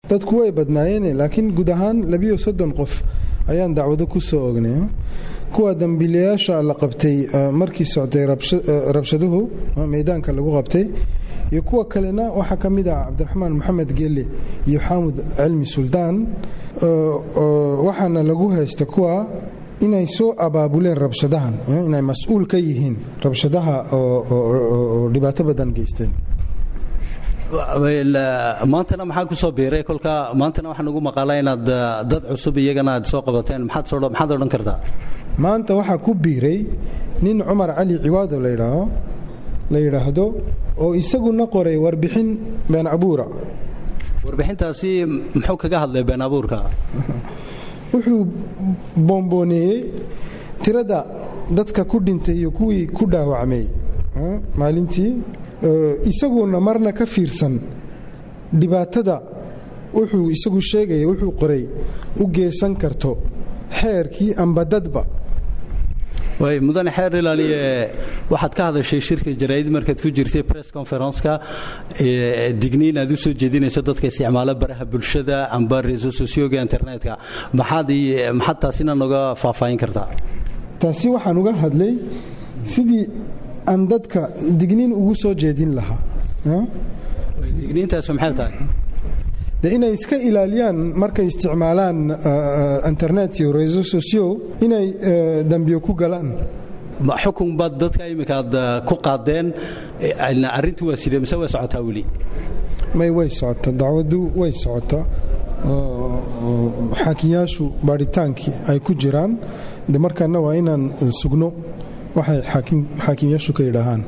dadku way badnaayeen laakiin guud ahaan labiyo soddon qof ayaan dacwado ku soo ognay kuwa dambiilayaasha la qabtay markii socday rabshaduhu meydaanka lagu qabtay iyo kuwa kalena waxaa ka mid ah cabdiraxmaan maxamed geelle iyo xaamud cilmi suldaan waxaana lagu haysta kuwa inay soo abaabuleen rabshadahan inay mas-uul ka yihiin rabshadaha oo dhibaato badan geysteen maantana maxaa kusoo biiray kolka maantana waxaa nagu maqaalaa inaad dad cusub iyagana aad soo qabateen maxaad odhan kartaa maanta waxaa ku biiray nin cumar cali ciwaado ladhaaho la yidhaahdo oo isaguna qoray warbixin been abuura warbixintaasi muxuu kaga hadlay been abuurka wuxuu bombooneeyey tirada dadka ku dhintay iyo kuwii ku dhaawacmay maalintii isaguna marna ka fiirsan dhibaatada wuxuu isagu sheegaya wuxuu qoray u geysan karto xeerkii amba dadba way mudane xeer ilaaliye waxaad ka hadashay shirka jaraa'id markaad ku jirtay press conferenceka digniin aad u soo jeedinayso dadka isticmaala baraha bulshada amba reso socioga internetka maxaad maxaad taasina noga faahfaahin kartaa taasi waxaan uga hadlay sidii aan dadka digniin ugu soo jeedin lahaa digniintaas maxay tahay de inay iska ilaaliyaan markay isticmaalaan internet iyo reso socio inay dambiyo ku galaan xukun baad dadka iminka aad ku qaadeen arrintu waa sidee mise way socotaa weli may way socotaa dacwadu way socotaa xaakiyaashu baadhitaankii ay ku jiraan de markaana waa inaan sugno waxay xaakiyaashu ka yidhaahaan